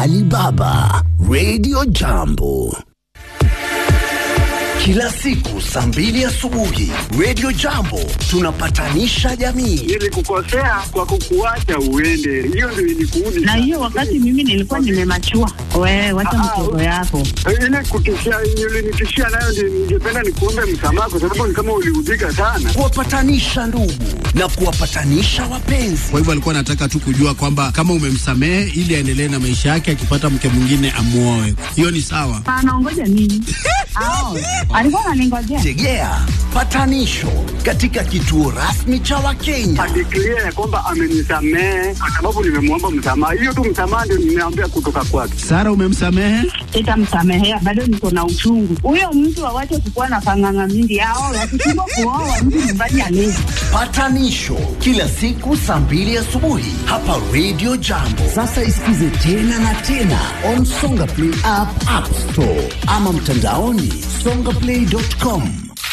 Alibaba Radio Jambo kila siku saa mbili asubuhi Radio Jambo tunapatanisha jamii. Nilikukosea kwa kukuacha uende, hiyo ndio ilikuudi. na hiyo wakati mimi nilikuwa nimemachua. Wewe wacha mtoto yako. ile kutishia ulinitishia nayo, ndio ningependa nikuombe msamaha, kwa sababu ni kama uliudhika sana. kuwapatanisha ndugu na kuwapatanisha wapenzi. Kwa hivyo alikuwa anataka tu kujua kwamba kama umemsamehe ili aendelee na maisha yake, akipata mke mwingine amuoe. Hiyo ni sawa. Anaongoja nini? Ao, alikuwa ananingojea. Tegea patanisho katika kituo rasmi cha Wakenya. Adeklia ya kwamba amenisamehe kwa sababu nimemwomba msamaha. Hiyo tu msamaha ndio nimeambia kutoka kwake. Sara, umemsamehe? Sitamsamehea, bado niko na uchungu. Huyo mtu awache kukuwa na panganga mingi. Ao, wakishindwa kuoa mtu nyumbani alezi. Patanisho kila siku saa mbili asubuhi hapa Radio Jambo. Sasa isikize tena na tena on Songa Play app, App Store ama mtandaoni songaplay.com.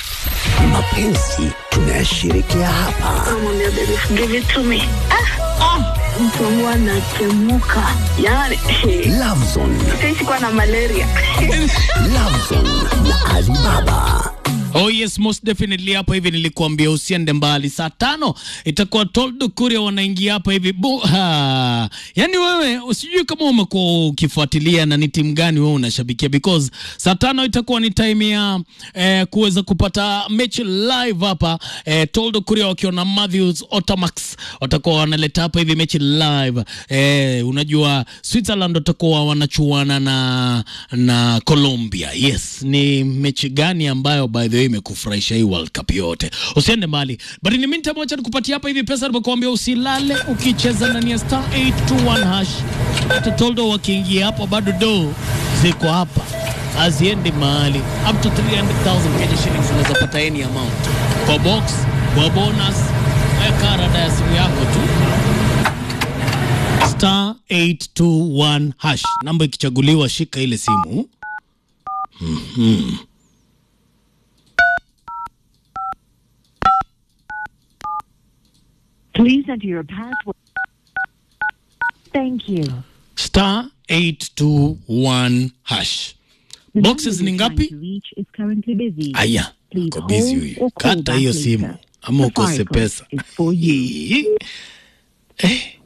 Mapenzi tunayashirikia hapa. Namwambia baby, give it to me. Ah, mtu wangu anatemuka yani Lovezone, sisi kuwa na malaria Lovezone na Alibaba. Oh yes, most definitely hapa hivi nilikuambia usiende mbali. Saa tano itakuwa Toldo Kuria wanaingia hapa hivi buha. Yaani wewe usijui kama umekuwa ukifuatilia na ni timu gani wewe unashabikia because saa tano itakuwa ni time ya eh, kuweza kupata mechi live hapa eh, Toldo Kuria wakiwa na Matthews Otamax watakuwa wanaleta hapa hivi mechi live. Eh, unajua Switzerland watakuwa wanachuana na na Colombia. Yes, ni mechi gani ambayo by the way imekufurahisha hii World Cup yote? Usiende mbali. But in the meantime wacha nikupatia hapa hivi pesa nimekuambia usilale ukicheza ndani ya star 821 hash. Hata Toldo wakiingia hapo bado do ziko hapa. Haziendi mahali. Up to 300,000 Kenya shillings unaweza pata any amount. Kwa box, kwa bonus, weka rada ya simu yako tu star 821 hash. Namba ikichaguliwa, shika ile simu. Mhm. Please enter your password. Thank you. Star 821 hash. Boxes ni ngapi? Reach is currently busy. Aya, Please uko busy hold huyu. or call Kata back hiyo later. simu ama ukose Safaricom pesa. is for you. Eh,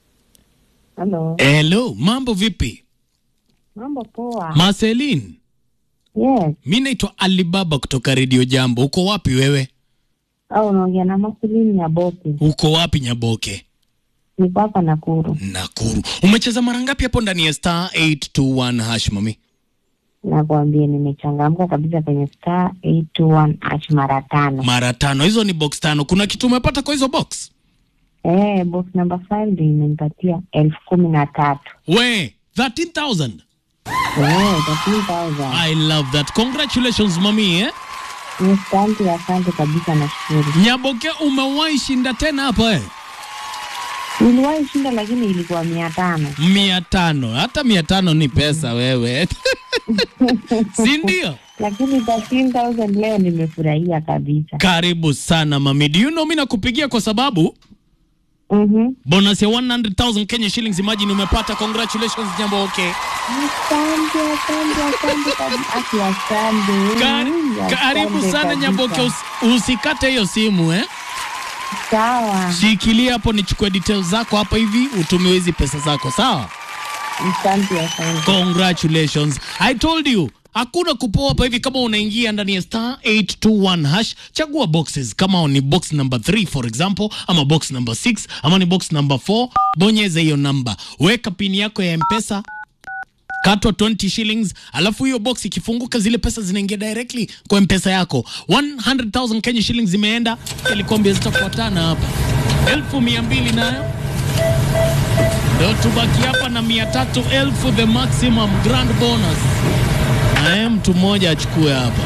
Halo, Hello, mambo vipi? mambo poa. Marceline, Yes, mi naitwa Alibaba kutoka Radio Jambo. Uko wapi wewe? au unaongea na Masilini ya Boki. Uko wapi Nyaboke? Niko hapa Nakuru. Nakuru. Umecheza mara ngapi hapo ndani ya star 821 hash mami? Nakwambia nimechangamka kabisa kwenye star 821 ash mara tano. Mara tano. Hizo ni box tano. Kuna kitu umepata kwa hizo box? Eh, box number 5 ndio imenipatia elfu kumi na tatu. We, 13,000. Eh, 13,000. I love that. Congratulations mami eh? Asante, asante kabisa, nashukuru. Nyaboke umewahi shinda tena hapa eh? Niliwahi shinda lakini ilikuwa mia tano. mia tano. Hata mia tano ni pesa wewe. si ndio? Lakini 13,000 leo nimefurahia kabisa. Karibu sana mami. Do you know mimi nakupigia kwa sababu Mhm. bonus ya 100,000 Kenya shillings imagine umepata. Congratulations Nyaboke. Asante, asante, asante kabisa. Aki, asante. Kar Mm, karibu asante sana kabisa. Nyaboke, Usi, usikate hiyo simu eh? Sawa, Shikilia hapo nichukue details zako hapa hivi utumiwe hizi pesa zako sawa? asante, asante. Congratulations. I told you hakuna kupoa hapa hivi kama unaingia ndani ya star 821 hash chagua boxes kama ni box number 3 for example ama box number 6 ama ni box number 4 bonyeza hiyo namba weka pini yako ya mpesa katwa 20 shillings alafu hiyo box ikifunguka zile pesa zinaingia directly kwa mpesa yako 100000 Kenya shillings zimeenda ilikwambia zitafuatana hapa elfu mia mbili nayo ndio tubaki hapa na mia tatu elfu the maximum grand bonus naye mtu mmoja achukue hapa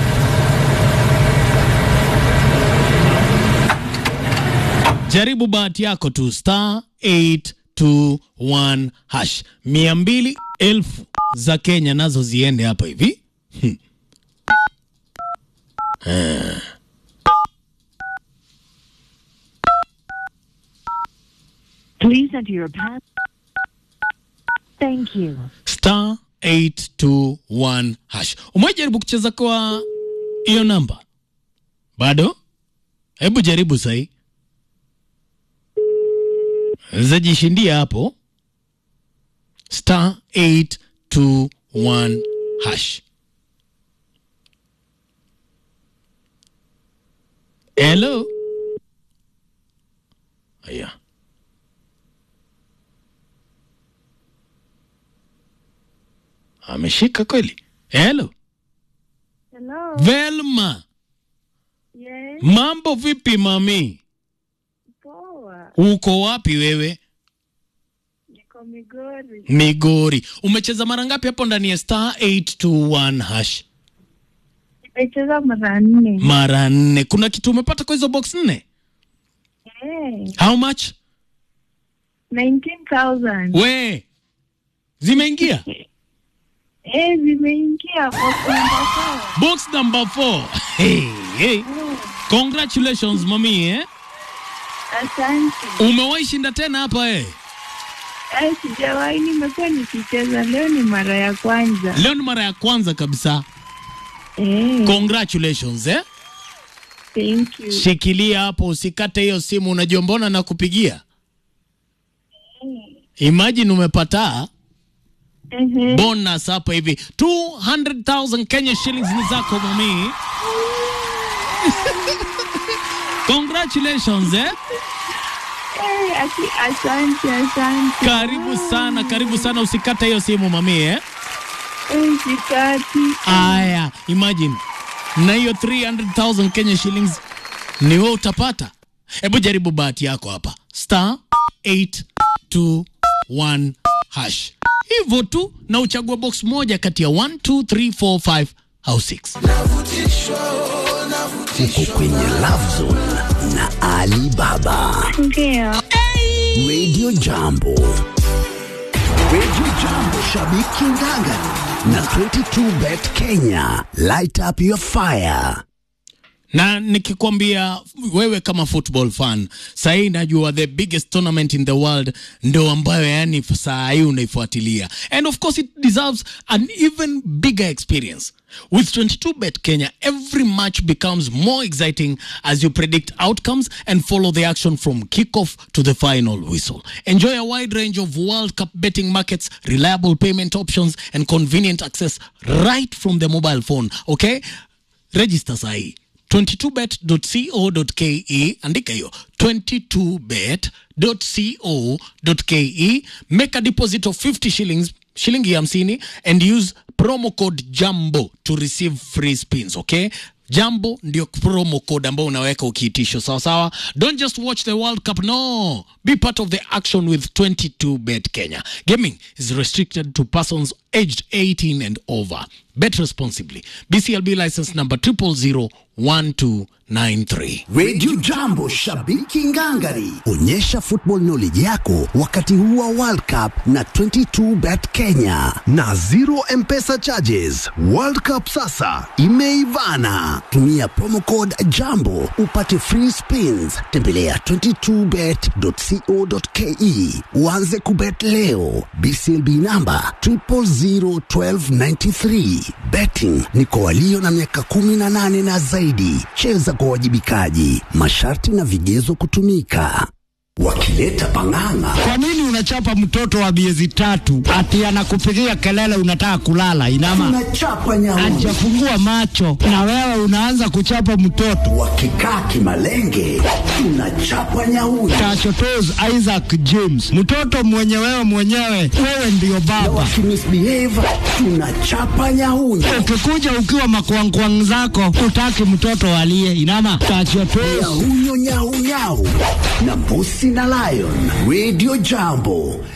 jaribu bahati yako tu star 821 hash mia mbili elfu za kenya nazo ziende hapa hivi Hmm. Eh. Please enter your pass. Thank you. star 821 hash. Umejaribu kucheza kwa hiyo namba bado? Hebu jaribu sahi, zajishindia hapo star 821 hash. Hello. Aya. Ameshika kweli. Hello. Hello. Velma. Yes. Mambo vipi mami? Poa. Uko wapi wewe? Niko Migori. Migori. Umecheza mara ngapi hapo ndani ya star 821 hash? Nimecheza mara nne. Mara nne. Kuna kitu umepata kwa hizo box nne? Eh, How much? 19,000. We. Zimeingia? Eh, zimeingia kwa kuenda Box number 4. Hey, hey. Congratulations mami eh? Asante. Umewahi shinda tena hapa eh? Eh, sijawahi, nimekuwa nikicheza. Leo ni mara ya kwanza. Leo ni mara ya kwanza kabisa. Eh, Congratulations eh? thank you. Shikilia hapo, usikate hiyo simu. Unajua mbona nakupigia? Imagine umepata Ehe. bonus hapa hivi 200,000 Kenya shillings ni zako mami. Congratulations eh? Eh, ati- asante, asante. Karibu sana, karibu sana, usikate hiyo simu mami eh? Eh, sikati. Aya, imagine na hiyo 300,000 Kenya shillings ni wewe utapata. Hebu jaribu bahati yako hapa, star 821 hash, hivyo tu, na uchague box moja kati ya 1 2 3 4 5 au 6. Uko kwenye Love Zone na Ali Baba. Ndio. Radio Jambo. Radio Jambo, shabiki ngangari na 22bet Kenya. Light up your fire. na nikikwambia wewe kama football fan sahii najua the biggest tournament in the world ndo ambayo yani saa hii unaifuatilia and of course it deserves an even bigger experience with 22bet kenya every match becomes more exciting as you predict outcomes and follow the action from kickoff to the final whistle enjoy a wide range of world cup betting markets reliable payment options and convenient access right from the mobile phone okay register sahii 22bet.co.ke andika hiyo 22bet.co.ke make a deposit of 50 shillings shilingi hamsini and use promo code jambo to receive free spins okay jambo ndio promo code ambao unaweka ukiitisho sawa sawa don't just watch the world cup no be part of the action with 22 bet kenya gaming is restricted to persons aged 18 and over bet responsibly bclb license number 0001293 Radio Jambo, shabiki ngangari. Onyesha football knowledge yako wakati huu wa World Cup na 22bet Kenya na zero M-Pesa charges. World Cup sasa imeivana. Tumia promo code Jambo upate free spins. Tembelea 22bet.co.ke uanze kubet leo. BCLB namba 0001293. Betting ni kwa walio na miaka 18 na zaidi. Cheza kwa uwajibikaji. Masharti na vigezo kutumika. Wakileta pang'ang'a Kwa nini unachapa mtoto wa miezi tatu ati anakupigia kelele unataka kulala? Inama tunachapa nyauni. hajafungua macho na wewe unaanza kuchapa mtoto. Wakikaa kimalenge tunachapa nyauni. Tachotos Isaac James, mtoto mwenye wewe mwenyewe, wewe ndiyo Na baba. wakimisbehave tunachapa nyauni. Ukikuja ukiwa makwangkwang zako, utaki mtoto alie. Inama tachotos Nyahunyo nyau nyau na mbusi na lion. Radio Jambo